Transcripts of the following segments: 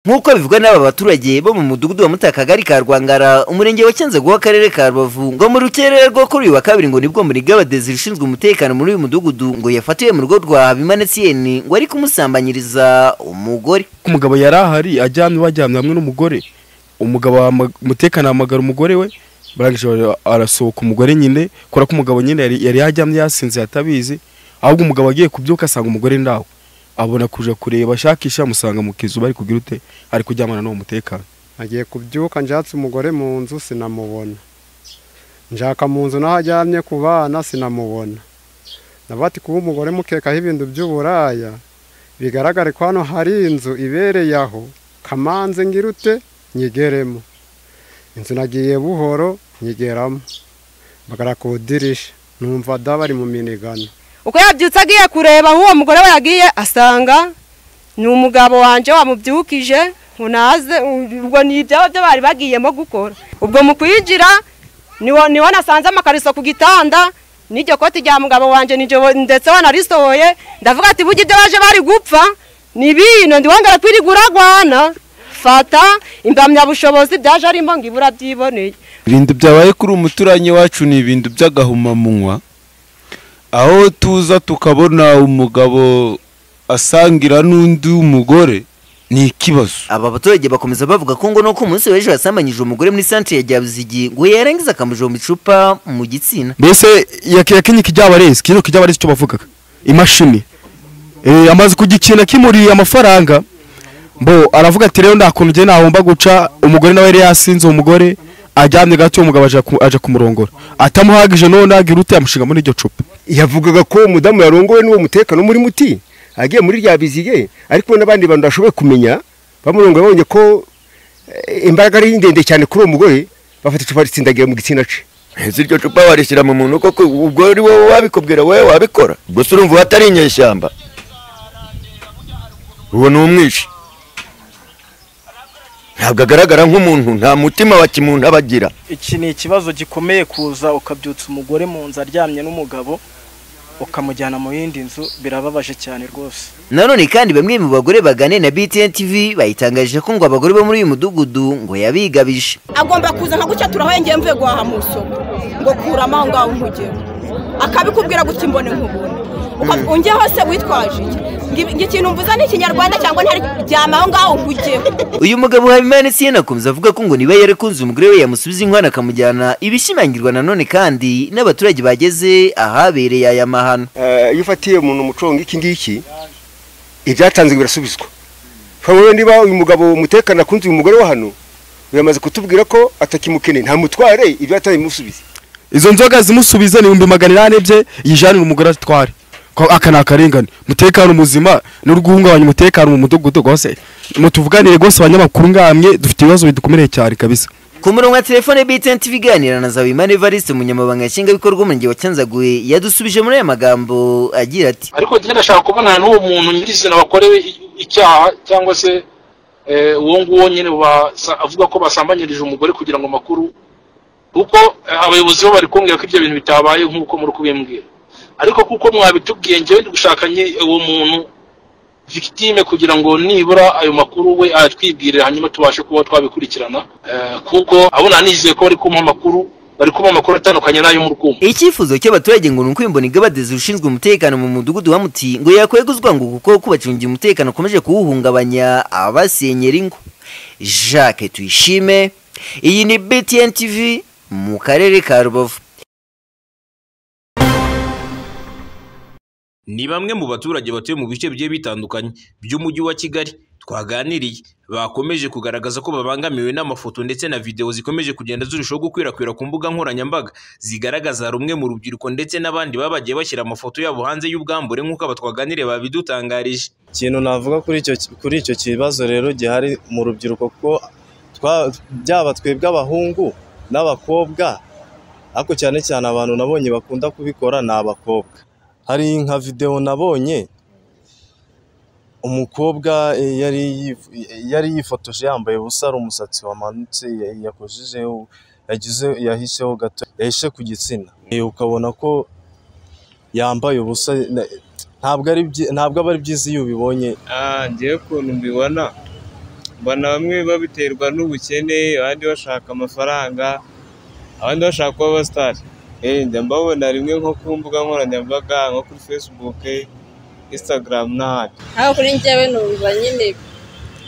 nk'uko bivugwa n'aba baturage bo mu mudugudu wa mutakagari ka rwangara umurenge wa cyanzaguha akarere ka rubavu ngo mu rukerera rwo kuri uyu wa kabiri ngo nibwo murigabadezi rushinzwe umutekano muri uyu mudugudu ngo yafatiwe mu rugo rwa bimanetsiyeni ngo ari kumusambanyiriza umugore umugabo yari ahari ajyamye bajyamye hamwe n'umugore umugabo umutekano ahamagara umugore we barangije arasohoka umugore nyine kubera ko umugabo nyine yari yari yajyamye yasinze yatabizi ahubwo umugabo agiye kubyuka asanga umugore ndaho abona kuja kureba ashakisha amusanga mu kizu bari kugira ute ari kuryamana n'uwo mutekano agiye kubyuka njyatse umugore mu nzu sinamubona njyaka mu nzu naho aryamye ku bana sinamubona nabati kuba umugore mukekaho ibintu by'uburaya bigaragare ko hano hari inzu ibereye aho kamanze ngirute nyigeremo inzu nagiye buhoro nyigeramo mbagara ku idirisha numva dabari mu minigano uko yabyutse agiye kureba aho uwo mugore we yagiye asanga ni umugabo wanjye wamubyukije ntaze ubwo ni ibyabo byo bari bagiyemo gukora ubwo mu kwinjira niwo nasanze amakariso ku gitanda n'iryo koti rya mugabo wanjye ndetse wanarisohoye ndavuga ati burya ibyo baje bari gupfa ni bino ndiwongere kwirirwa uragwana fata impamyabushobozi byaje arimo ngo ibura byiboneye ibintu byabaye kuri umuturanyi wacu ni ibintu by'agahumamunwa aho tuza tukabona umugabo asangira n'undi mugore ni ikibazo aba baturage bakomeza bavuga ko ngo nuko umunsi w'ejo yasambanyije umugore muri santere ya byabuzigi ngo yarangiza akamujomba icupa mu gitsina mbese yakenye ikijyabarezi kino kijyabarezi icyo bavugaga imashini amaze kugikina kimuriye amafaranga bo aravuga ati rero nta kuntu ugenda nahomba guca umugore nawe yari yasinze uwo mugore ajyamye gato umugabo aje kumurongora atamuhagije none agira ute yamushinga muri iryo cupa yavugaga ko uwo mudamu yarongowe n'uwo mutekano muri muti agiye muri rya biziye ariko n'abandi bantu bashoboye kumenya bamurongoye babonye ko imbaraga ari ndende cyane kuri uwo mugore bafata icupa ritsindagira mu gitsina ce ese iryo cupa warishyira mu muntu koko ubwo ari wowe wabikubwira wowe wabikora gusa urumva uba atari inyeshyamba uwo ni umwishi ntabwo agaragara nk'umuntu nta mutima wa kimuntu aba agira iki ni ikibazo gikomeye kuza ukabyutsa umugore mu nzu aryamye n'umugabo ukamujyana mu yindi nzu birababaje cyane rwose nanone kandi bamwe mu bagore bagane na btn tv bayitangaje ko ngo abagore bo muri uyu mudugudu ngo yabigabije agomba kuza nka gutya turahengeye mvuye guhaha mu isoko ngo kurama aho ngaho ntugere akabikubwira gutya imbone nk'ubuntu unge hose witwaje iki ikintu mvuze ni ikinyarwanda cyangwa ntari ryama aho ngaho nkujyeho uyu mugabo habimana siyena akomeza avuga ko ngo niba yarakunze umugore we yamusubiza inkwano akamujyana ibishimangirwa nanone kandi n'abaturage bageze ahabereye aya mahano iyo ufatiye umuntu umucongo iki ngiki ibyatanzwe birasubizwa niba uyu mugabo umutekano akunze uyu mugore wa hano yamaze kutubwira ko atakimukeneye nta mutware ibyo yataye imusubiza izo nzoga zimusubiza ni ibihumbi magana inani bye yijanira umugore atware aka ni akarengane umutekano muzima n'urwungabanya umutekano mu mudugudu rwose mutuvuganire rwose abanyamakuru ngamye dufite ibibazo bidukomereye cyane kabisa ku murongo wa telefone btn tv iganira na zawimana evariste umunyamabanga nshingwabikorwa umurenge wa cyanzaguye yadusubije muri aya magambo agira ati ariko njye ndashaka kubonana n'uwo muntu nyirizina wakorewe icyaha cyangwa se uwo nguwo nyine avuga ko basambanyirije umugore kugira ngo amakuru kuko abayobozi bo bari kumbwira ko ibyo bintu bitabaye nk'uko muri kubimbwira ariko kuko mwabitubwiye njyewe gushakanye uwo muntu victime kugira ngo nibura ayo makuru we atwibwire hanyuma tubashe kuba twabikurikirana kuko abona nizeye ko bari kumpa amakuru bari kuba amakuru atandukanye n'ayo mu rwumva icyifuzo cy'abaturage ngo ni uko imboni igabadezi rushinzwe umutekano mu mudugudu wa muti ngo yakweguzwa ngo kuko kubacungira umutekano ukomeje kuwuhungabanya abasenyera ingo jacques tuyishime iyi ni btn tv mu karere ka rubavu ni bamwe mu baturage batuye mu bice bigiye bitandukanye by'umujyi wa kigali twaganiriye bakomeje kugaragaza ko babangamiwe n'amafoto ndetse na videwo zikomeje kugenda zirushaho gukwirakwira ku mbuga nkoranyambaga zigaragaza rumwe mu rubyiruko ndetse n'abandi baba bagiye bashyira amafoto yabo hanze y'ubwambure nk'uko aba twaganiriye babidutangarije ikintu navuga kuri icyo kibazo rero gihari mu rubyiruko kuko byaba twebwe abahungu n'abakobwa ariko cyane cyane abantu nabonye bakunda kubikora ni abakobwa hari nka videwo nabonye umukobwa yari yifotoje yambaye ubusa ari umusatsi wamanutse yakojejeho yahisheho gato yahishe ku gitsina ukabona ko yambaye ubusa ntabwo aba ari byiza iyo ubibonye ngewe ukuntu mbibona mbona bamwe babiterwa n'ubukene abandi bashaka amafaranga abandi bashaka kuba abasitari njya mbabona rimwe nko ku mbuga nkoranyambaga nko kuri fesibuke insitagaramu n'ahandi aho kuri njyewe numva nyine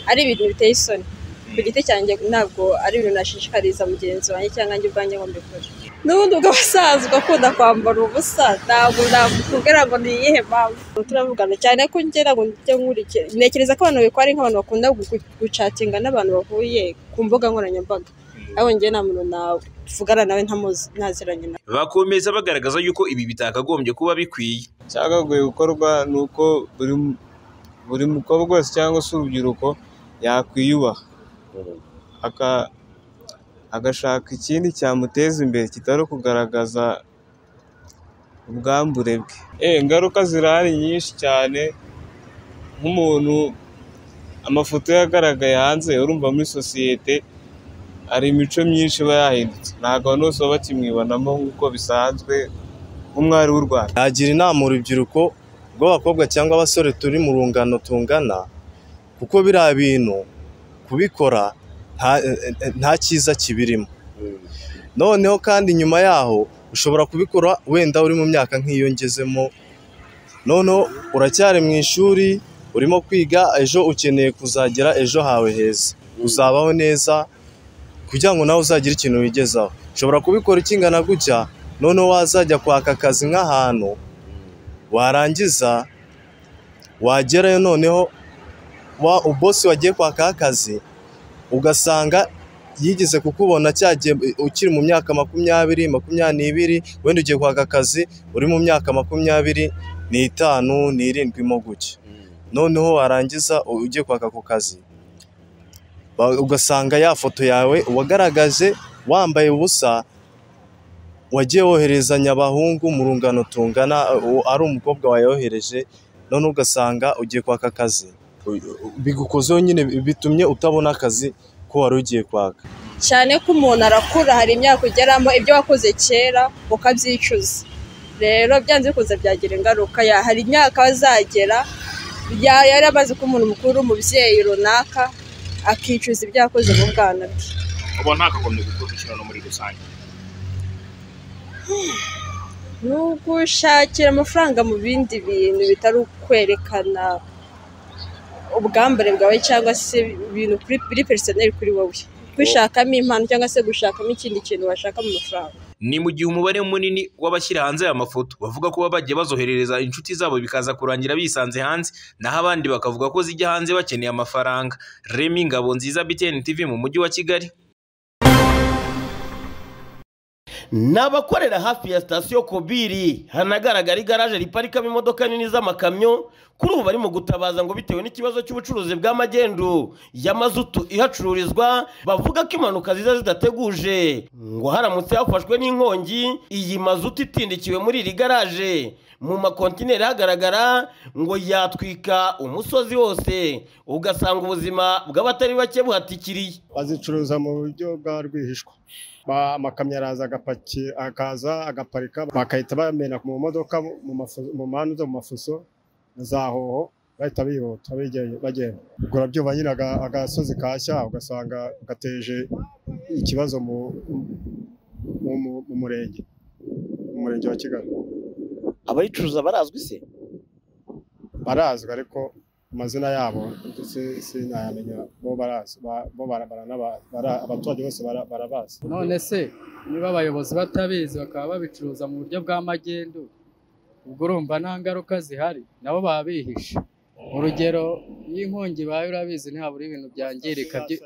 ari ibintu biteye isoni ku giti cyanjye ntabwo ari ibintu nashishikariza mugenzi wanjye cyangwa njye ubwanjye ngo mbikore n'ubundi ubwo abasanzwe akunda kwambara ubusa ntabwo nakubwira ngo ni iyihe mpamvu turavugana cyane ko ngira ngo njye nkurikira ntekereza ko abantu babikora ari nk'abantu bakunda gu- gucatinga n'abantu bahuye ku mbuga nkoranyambaga ariko njye nta muntu navugana nawe ntamuzi ntaziranye nawe bakomeza bagaragaza yuko ibi bitakagombye kuba bikwiye cyakagombye gukorwa ni uko buri buri mukobwa wese cyangwa se urubyiruko yakwiyubaha aka- agashaka ikindi cyamuteza imbere kitari ukugaragaza ubwambure bwe Eh, ingaruka zirahari nyinshi cyane nk'umuntu amafoto ye agaragaye hanze urumva muri sosiyete hari imico myinshi iba yahindutse ntabwo abantu bose baba bakimwibonamo nk'uko bisanzwe nk'umwari w'u Rwanda nagira inama urubyiruko rw'abakobwa cyangwa abasore turi mu rungano tungana kuko biriya bintu kubikora nta- nta cyiza kibirimo noneho kandi nyuma yaho ushobora kubikora wenda uri mu myaka nk'iyo ngezemo noneho uracyari mu ishuri urimo kwiga ejo ukeneye kuzagera ejo hawe heza uzabaho neza kugira ngo nawe uzagire ikintu wigezaho ushobora kubikora ikingana gutya noneho wazajya kwaka akazi nk'ahantu warangiza wagerayo noneho wa bosi wagiye kwakaho akazi ugasanga yigeze kukubona cyagiye ukiri mu myaka makumyabiri makumyabiri n'ibiri wenda ugiye kwaka akazi uri mu myaka makumyabiri n'itanu n'irindwi mo gutya noneho warangiza ugiye kwaka ako kazi ba- ugasanga ya foto yawe wagaragaje wambaye ubusa wagiye woherezanya abahungu mu rungano tungana u- ari umukobwa wayohereje none ugasanga ugiye kwaka akazi bigukozeho nyine bitumye utabona akazi ko wari ugiye kwaka cyane ko umuntu arakura hari imyaka ugeramo ibyo wakoze kera ukabyicuza rero byanze bikunze byagira ingaruka ya- hari imyaka azagera ya- yari amaze kuba umuntu mukuru umubyeyi runaka akicuza ibyo yakoze mu bwana bwe uba ntakagombye gukurikirana muri rusange ni ugushakira amafaranga mu bindi bintu bitari ukwerekana ubwambure bwawe cyangwa se ibintu kuri- biri perisoneri kuri wowe kwishakamo impano cyangwa se gushakamo ikindi kintu washaka mu mafaranga ni mu gihe umubare munini w'abashyira hanze aya mafoto bavuga ko baba bagiye bazoherereza inshuti zabo bikaza kurangira bisanze hanze naho abandi bakavuga ko zijya hanze bakeneye amafaranga remi ngabo nziza btn tv mu mujyi wa kigali ni abakorera hafi ya sitasiyo kobiri hanagaragara igaraje riparikamo imodoka nini z'amakamyo kuri ubu bari mu gutabaza ngo bitewe n'ikibazo cy'ubucuruzi bw'amagendu ya mazutu ihacururizwa bavuga ko impanuka ziza zidateguje ngo haramutse hafashwe n'inkongi iyi mazutu itindikiwe muri iri garaje mu makontineri hagaragara ngo yatwika umusozi wose ugasanga ubuzima bw'abatari bake buhatikiriye bazicuruza mu buryo bwa rwihishwa Ba- amakamyo araza agapaki akaza agaparika bagahita bamena mu modoka mu mafu- mu mpande zo mu mafuso na za hoho bahita bihuta bigeye- bagenda ubwo urabyumva nyine aga- agasozi kashya ugasanga gateje ikibazo mu mu- mu- mu murenge mu murenge wa kigali abayicuruza barazwi se barazwi ariko amazina yabo ndetse sinayamenya bo barazi ba- bo bara- baranaba- bara- abaturage bose bara- barabazi none se niba abayobozi batabizi bakaba babicuruza mu buryo bwa magendu ubwo urumva nta ngaruka zihari nabo baba bihishe urugero iyo inkongi ibaye urabizi ntihabura ibintu byangirika byi-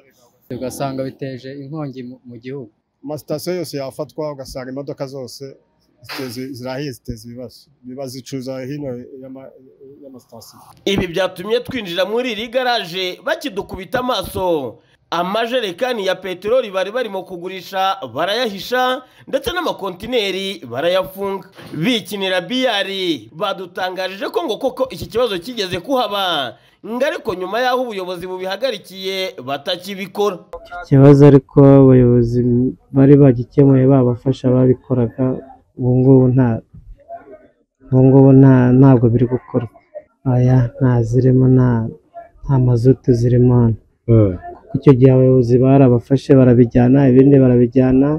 ugasanga biteje inkongi mu- mu gihugu amasitasiyo yose yafatwa ugasanga imodoka zose ziteza- zirahiye ziteza ibibazo biba zicuruza hino y'ama- y'amasitasiyo ibi byatumye twinjira muri iri garaje bakidukubita amaso amajerekani ya peteroli bari barimo kugurisha barayahisha ndetse n'amakontineri barayafunga bikinira biyari badutangarije ko ngo koko iki kibazo kigeze kuhaba ngo ariko nyuma y'aho ubuyobozi bubihagarikiye batakibikora ikibazo ariko abayobozi bari bagikemuye babafasha babikoraga ubu ngubu nta ubu ngubu nta ntabwo biri gukorwa aya nta zirimo nta nta mazutu zirimo hano icyo gihe abayobozi barabafashe barabijyana ibindi barabijyana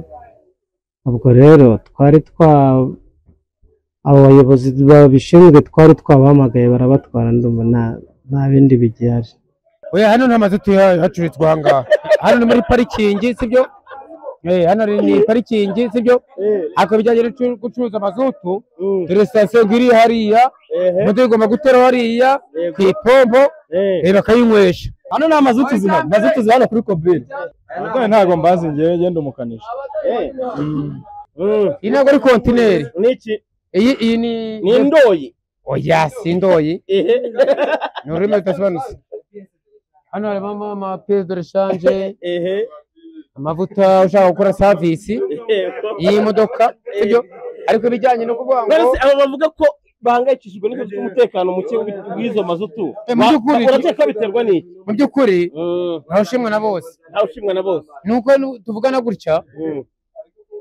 ubwo rero twari twa abo bayobozi babishinzwe twari twabahamagaye barabatwara ndumva nta- nta bindi bigihari oya hano nta mazu tuhacururizwa aha ngaha hano ni muri parikingi sibyo Eh, hano ni ni parikingi sibyo ariko ibijyanye no gucu- gucuruza amazutu dore sitasiyo iri hariya moto igomba gutera hariya ku ipombo eh, bakayinywesha hano nta mazutu zina mazutu zina hano kuri kobiri Abagore ntabwo mbazi ngewe ngenda umukanishi iyi ntabwo ari kontineri n'iki iyi iyi ni Ni indoyi. oya si indoyi ni ururimi rudasobanutse hano harimo amapiyesi do reshanje amavuta ushaka gukora savisi iyi modoka sibyo ariko ibijyanye no kuvuga ngo Mbese aba bavuga ko bahangayikishijwe n'ibintu by'umutekano muke w'izo mazutu Eh, mu by'ukuri- urakeka biterwa n'iki mu by'ukuri ntawe ushimwa na bose ntawe ushimwa na bose nuko nu- tuvugana gutya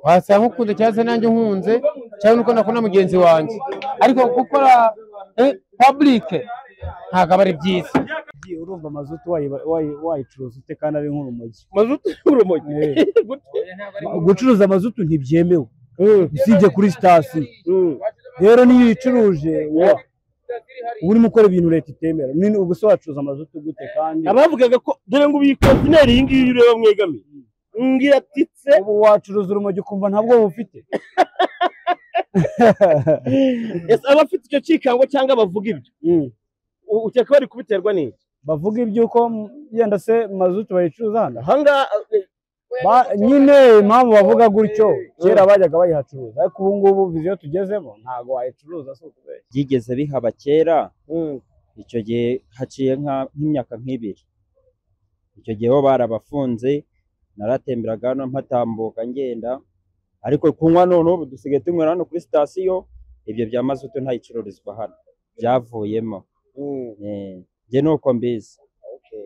wasanga ukunda cyangwa se nanjye nkunze cyangwa nuko nakunda mugenzi wanjye ariko gukora paburike ntabwo aba ari byiza Ugiye urumva mazutu wayi- wayi- wayicuruza ute kandi ari nk'urumogi mazutu y'urumogi gucuruza amazutu ntibyemewe usibye kuri sitasiyo rero niyo uyicuruje wa- uba urimo ukora ibintu leta itemera Nini- ubwo se wacuruza amazutu gute kandi abavugaga ko dore ngo ubiyi kontineri iyi ngiyi ureba mwegamiye ngiratitse ubu wacuruza urumogi ukumva ntabwo bufite Ese abafite icyo cyikango cyangwa bavuga ibyo u- ukeka bari kubiterwa n'iki bavuga iby'uko m- yenda se mazutu bayicuruza hano ahangaha Ba- nyine impamvu bavuga gutyo kera bajyaga bayihacuruza ariko ubu ngubu viziyo tugezemo ntabwo wayicuruza si ukubera byigeze bihaba kera icyo gihe haciye nka- nk'imyaka nk'ibiri icyo gihe bo barabafunze naratemberaga hano mpatambuka ngenda ariko kunywa none ubu dusigaye tunywera hano kuri sitasiyo ibyo bya mazutu ntayicururizwa hano byavuyemo Eh, njye ni uko mbizi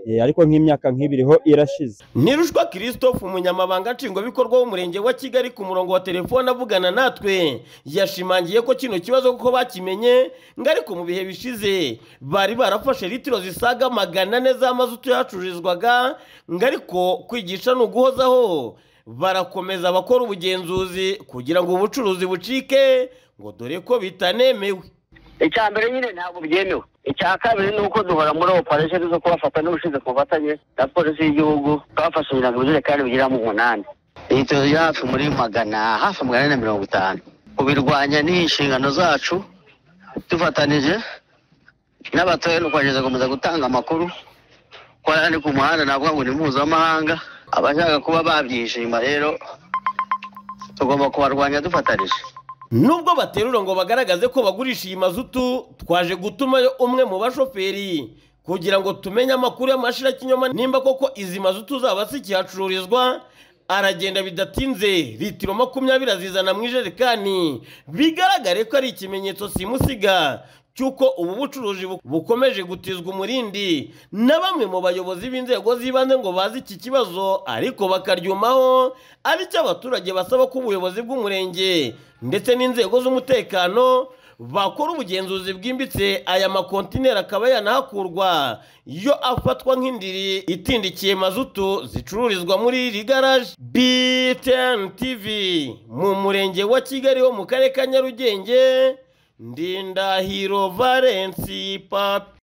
Eh, ariko nk'imyaka nk'ibiri ho irashize nirushwa christophe umunyamabanga nshingwabikorwa w'umurenge wa kigali ku murongo wa telefone avugana natwe yashimangiye ko kino kibazo kuko bakimenye ngo ariko mu bihe bishize bari barafashe litiro zisaga magana ane z'amazutu yacururizwaga ngo ariko kwigisha ni uguhozaho barakomeza bakora ubugenzuzi kugira ngo ubucuruzi bucike ngo dore ko bitanemewe icya mbere nyine ntabwo byemewe icya kabiri ni uko duhora muri operesheni zo kubafata n'ubushinzwe ku bufatanye na polisi y'igihugu twafashe ibintu ibijerekani bigera mu munani litiro ziri hafi muri magana hafi magana ane na mirongo itanu kubirwanya ni inshingano zacu dufatanije n'abatoya ni ukwagereza gukomeza gutanga amakuru ko hano ni ku muhanda navuga ngo ni mpuzamahanga abashaka kuba babyishima rero tugomba kubarwanya dufatanije nubwo baterura ngo bagaragaze ko bagurisha iyi mazutu twaje gutumayo umwe mu bashoferi kugira ngo tumenye amakuru y'amashirakinyoma nimba koko izi mazutu zaba zikihacururizwa aragenda bidatinze litiro makumyabiri azizana mu ijerekani bigaragare ko ari ikimenyetso simusiga cy'uko ubu bucuruzi bu- bukomeje gutizwa umurindi na bamwe mu bayobozi b'inzego z'ibanze ngo bazi iki kibazo ariko bakaryumaho ari cyo abaturage basaba ko ubuyobozi bw'umurenge ndetse n'inzego z'umutekano bakora ubugenzuzi bwimbitse aya makontineri akaba yanahakurwa yo afatwa nk'indiri itindikiye mazutu zicururizwa muri iri garaje btn tv mu murenge wa kigali ho mu karere ka nyarugenge ndindahiro valensi papi